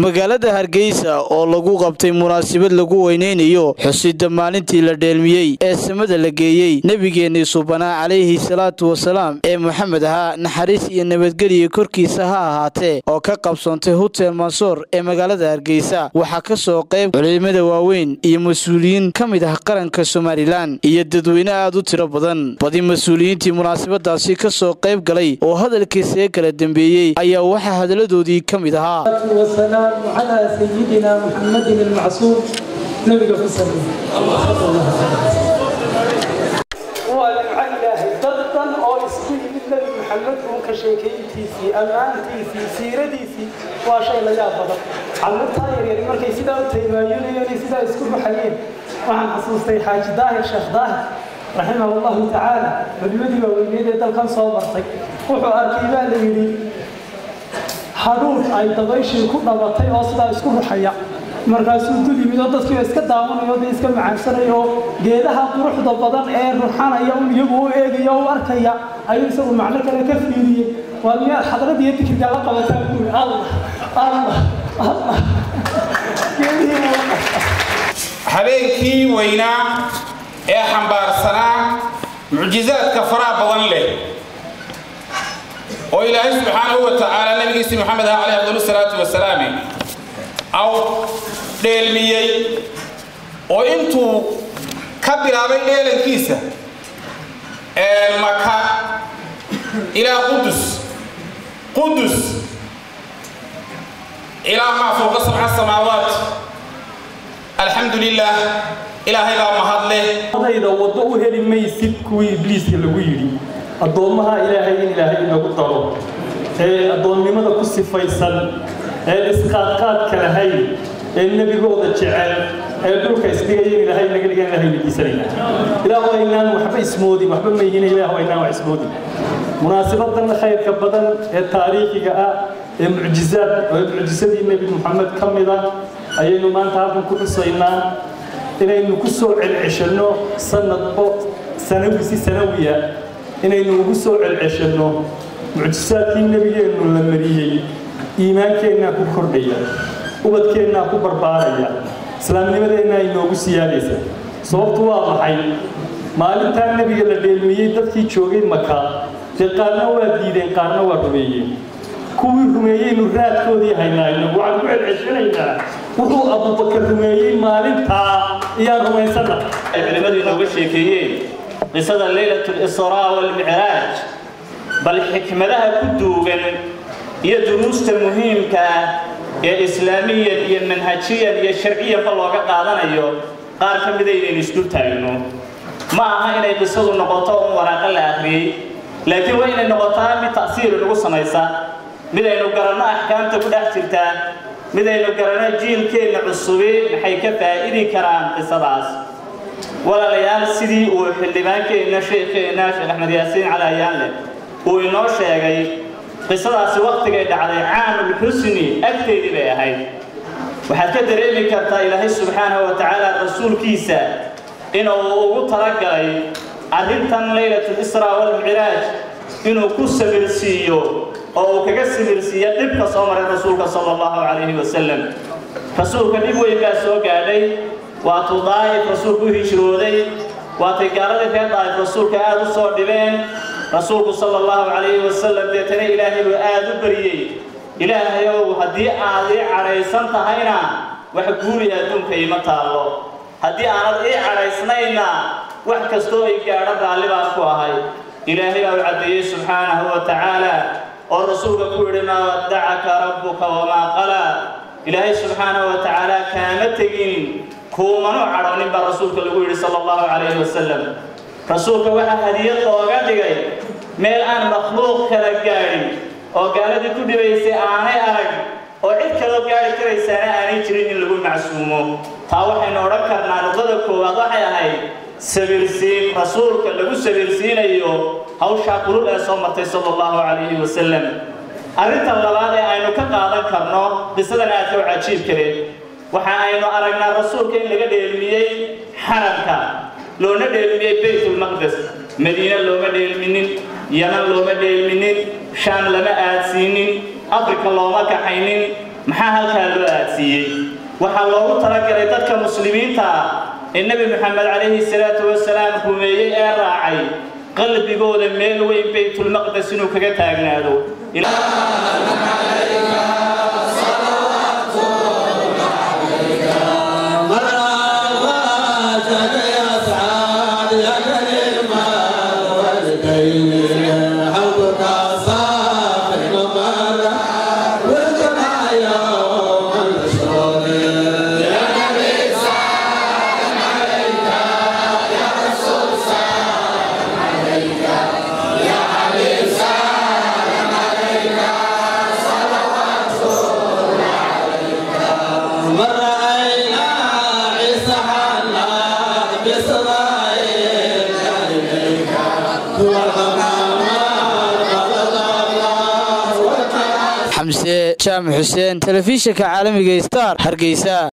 magaalada hargeysa oo lagu qabtay munaasabad lagu weyneynayo xusida maalintii la dheelmiyey ee samada la geeyey nebigeennii subanaa calayhi salaatu wasalaam ee moxamed ahaa naxariis iyo nabadgeliya korkiisa ha ahaatee oo ka qabsoontay hutel mansoor ee magaalada hargeysa waxaa ka soo qayb culimada waaweyn iyo mas-uuliyiin ka mid ah qaranka somalilan iyo dadweyne aad u tiro badan badi mas-uuliyiintii munaasabadaasi ka soo qayb galay oo hadalkiisaga kala dambeeyey ayaa waxaa hadaladoodii ka mid ahaa والسلام على سيدنا محمد المعصوم نبي في السلام وعلى إلهي ضدا أو اسمه النبي محمد هو كشيكيتيسي أمانتيسي سيرديسي وشيء لا يابد عم الطاير يعني مركي سيدا تيمايون يعني سيدا اسكو حيين وعن حصوصتي حاج داهر شيخ داهر رحمه الله تعالى بالمدي ووينيدي دلكان صوبرتي وحو أركيبا ليلي haruun ay dabayshii ku dhabatay oo sidaa isku ruxaya markaasuu dul yimid oo dadkii iska daawanayo dee iska macaansanayo oo geedaha quruxda badan ee ruxanaya un iyagu u eegaya u arkaya ayuu isagu macno kale ka fiiriyey waa miyaad xadrad iyo dikriga la qabataa buuri allah allah allah habeenkii weynaa ee xambaarsanaa mucjizaadka faraha badan leh oo ilaahay subxaanahu wa tacaala nabigiisii moxamed ah caleyh afdal salaatu wasalaami aw dheelmiyey oo intuu ka bilaabay dheelankiisa maka ilaa qudus qudus ilaa maa fowqa sabca samaawaat alxamdu lilah ilaahay baa mahadleh adayda waddo u heli maysid kuwii ibliiska lagu yidhi addoommaha ilaahay in ilaahay inagu daro ee addoonnimada ku sifaysan ee isqaadqaadka lahayn ee nebigooda jecel ee dhulka isdhigaya in ilaahay naga dhigan ilahay weydiisanayna ilaah aynaan waxba ismoodin waxba mayhina ilaah aynaan wax ismoodin munaasabadan khayrka badan ee taariikhiga ah ee mucjizaad ee mucjisadii nebi moxamed ka mid ah ayaynu maanta halkan ku xusaynaa inaynu ku soo celceshanno sanadbo sanawisi sanawiya inaynu ugu soo celceshanno mucjisaadkii nebigeennu la mariyey iimaankeenna ku kordhaya ubadkeennaa ku barbaaraya islaamnimadeennaa inoogu siyaadaysa sababtu waa maxay maalintaa nebiga la dheelmiyey dadkii joogay maka dee qaarna waa diideen qaarna waa rumeeyeen kuwii rumeeyeynu raadkoodii haynaa inagu waxaan ku celceshanaynaa wuxuu abubakar rumeeyey maalintaa iyaan rumaysana ay culimmadu inooga sheekeeyeen qisada leylat lisraa walmicraaj bal xikmadaha ku duugan iyo duruusta muhiimka ah ee islaamiyan iyo manhajiyan iyo sharciyanba looga qaadanayo qaar ka mida inaynu isdul taagno ma aha inay qisadu noqoto un waraaqo la akhriyey laakiin waa inay noqotaa mid ta'siiru nagu samaysa mid aynu garanno axkaamta ku dhex jirtaa mid aynu garanno jiilkeenna cusubi maxay ka faa'idi karaan qisadaas walaalayaal sidii uu xildhibaankeenna sheekheenna sheekh axmed yaasiin cali ayaanle uu inoo sheegay qisadaasi wakhtigay dhacday caamulxusni agteedii bay ahayd waxaad ka dareemi kartaa ilaahay subxaanahu wa tacaala rasuulkiisa inuu ugu talagalay arrintan laylatlisraa walmicraaj inuu ku samirsiiyo oo uu kaga samirsiiyo dhibka soo maray rasuulka sala allahu calayhi wasalam rasuulka dhib weyn baa soo gaadhay waatuu daa'if rasuulku u hijrooday waatay gaaladii reer daa'if rasuulka aad u soo dhibeen rasuulku sala allahu calayhi wasalam deetana ilaahay buu aad u baryey ilaahayow haddii aad ii cadhaysan tahayna wax guuriya adduunka iima taallo haddii aanad ii cadhaysnayna wax kastoo ay gaadho raalli baan ku ahay ilaahay baa u caddeeyey subxaanahu wa tacaala oo rasuulka ku yidhi maa waddacaka rabbuka wamaa qalaa ilaahay subxaanahu wa tacaala kaama tegin kuumanuu cadhoonin baa rasuulka lagu yidhi sala allahu calayhi wasalam rasuulka waxaa hadiyad looga dhigay meel aan makhluuq kala gaadhin oo gaaladii ku dhibaysay aanay arag oo cid kaloo gaadhi karaysaana aanay jirin in lagu macsuumo taa waxaynu odhan karnaa nuqdada koowaad waxay ahayd sabirsiin rasuulka lagu sabirsiinayo hawshaa kulul ee soo martay sala allahu calayhi wasalam arrintan labaad ee aynu ka qaadan karno qisadan aadka u cajiib kale waxa aynu aragnaa rasuulka in laga dheelmiyey xaramka loona dheelmiyey baytulmaqdes madiine looma dheelminin yaman looma dheelminin shaam lama aadsiinin afrika looma kaxaynin maxaa halkaa loo aadsiiyey waxaa loogu talagalay dadka muslimiinta ah ee nebi moxamed calayhi salaatu wasalaam rumeeyey ee raacay qalbigooda meel weyn baytulmaqdes inuu kaga taagnaado xamse jaamac xuseen telefishinka caalamiga star hargeysa